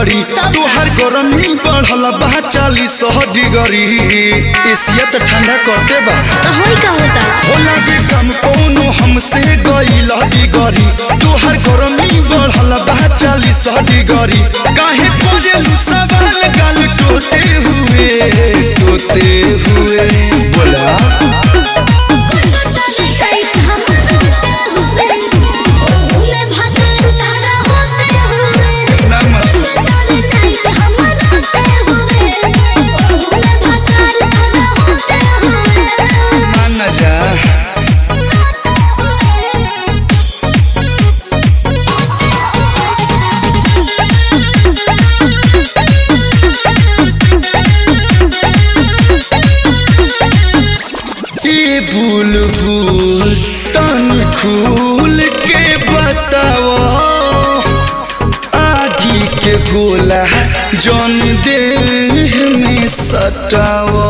डिगरी तोहर गरमी बढ़ल बा चालीस डिगरी एसिया तो ठंडा करते बा तो होई का होता हो लागे कम कोनो हमसे गईल डिगरी तोहर गरमी बढ़ल बा चालीस डिगरी काहे कोरेलू सवाल गाल टोते हुए टोते हुए बोला नमः मान न जा ए बुलबुल तन खुल के बताओ आगी के गोला जौन देह में सटाओ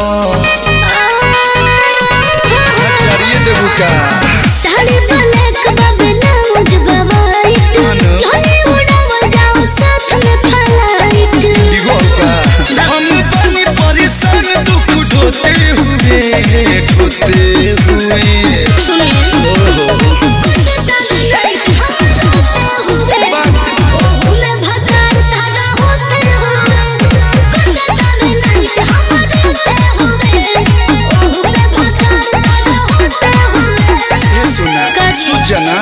चलिए देबू का साड़ी ब्लैक बबला मुझ वाइट अनु। चले उड़ावल जाओ साथ में फ्लाइट इहो का हम बनी परेशान दुख ढोते हुए ढोते हुए ओहो ये सुना सुजना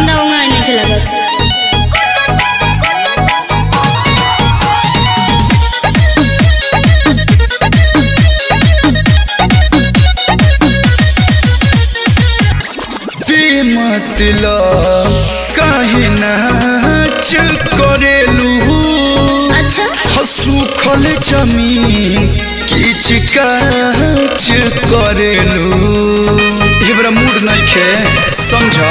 बेमतलब काहे नाच करेलू हसूखल जमीन किच काच करेलू हमरा मूड नइखे समझ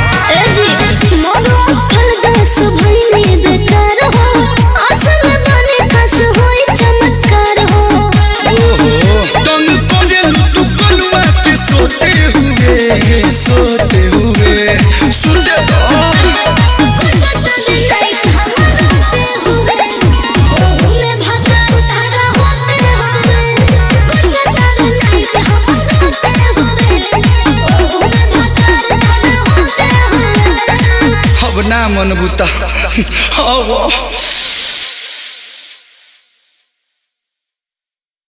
ओहो तंग करेलू तू कलुआ के सोते हुए सोते हुए सुनते तो अब ना मन बुता अब